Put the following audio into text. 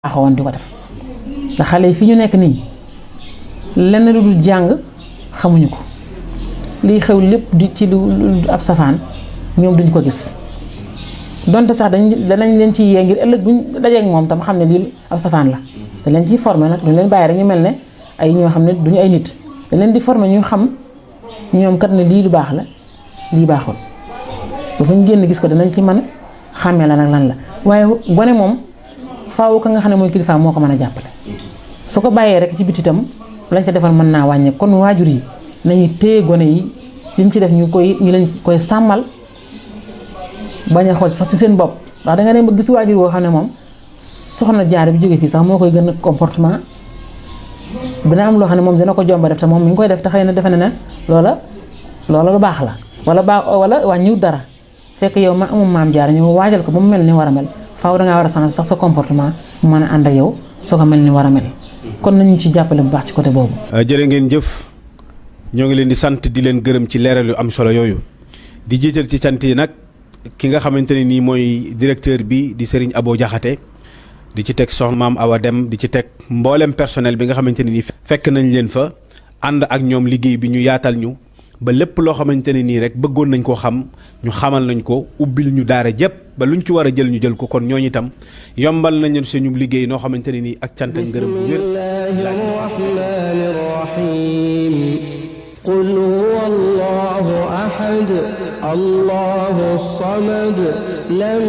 baaxoon di ko def ndax xale yi fi ñu nekk nii lenn lu dul jàng xamuñu ko liy xew lépp di ci lu ab safaan ñoom duñ ko gis donte sax dañ danañ leen ci yee ngir ëllëg buñ dajeek moom tam xam ne lii ab safaan la dañ leen ciy formé nag duñ leen bàyyi rek ñu mel ne ay ñoo xam ne duñu ay nit dañ leen di formé ñu xam ñoom kat ne lii lu baax la lii baaxul ba fu ñu génn gis ko danañ ci mën a xàmmee la nag lan la waaye gone moom faaw ka nga xam ne mooy kilifa moo ko mën a jàppale su ko bàyyee rek ci biti itam lañ ca defal mën naa wàññi kon waajur yi nañu téye gone yi liñ ci def ñu koy ñu leen koy sàmmal bañ a xool sax ci seen bopp ndax da nga dem ba gis waajur woo xam ne moom soxna jaar bi jóge fii sax moo koy gën a comportement dina am loo xam ne moom dina ko jomba def te moom mi ngi koy def te xëy na defe na ne loola loola lu baax la wala baax wala wàññiwut dara fekk yow ma amum maam jaar ñu waajal ko ba mu mel ni war a mel faaw dangaa war a changer sax sa comportement mu mën a ànd ak yow soo ko mel ni war a mel kon nañu ci jàppale bu baax ci côté boobu. jërë ngeen jëf ñoo ngi leen di sant di leen gërëm ci leeral yu am solo yooyu di jiital ci cant yi nag ki nga xamante ne nii mooy directeur bi di Serigne Abo Diakhaté di ci teg soxna maam Awa Dem di ci teg mboolem personnel bi nga xamante ne nii fekk nañ leen fa ànd ak ñoom liggéey bi ñu yaatal ñu. ba lépp loo xamante ne nii rek bëggoon nañ koo xam ñu xamal nañ ko ubbil ñu daara jëpp ba luñ ci war a jël ñu jël ko kon ñooñu itam yombal nañu suñu liggéey noo xamante ne nii ak cant ak ngërëm bu wér rahmaani rahiim qul huwa allahu ahad allahu samad lam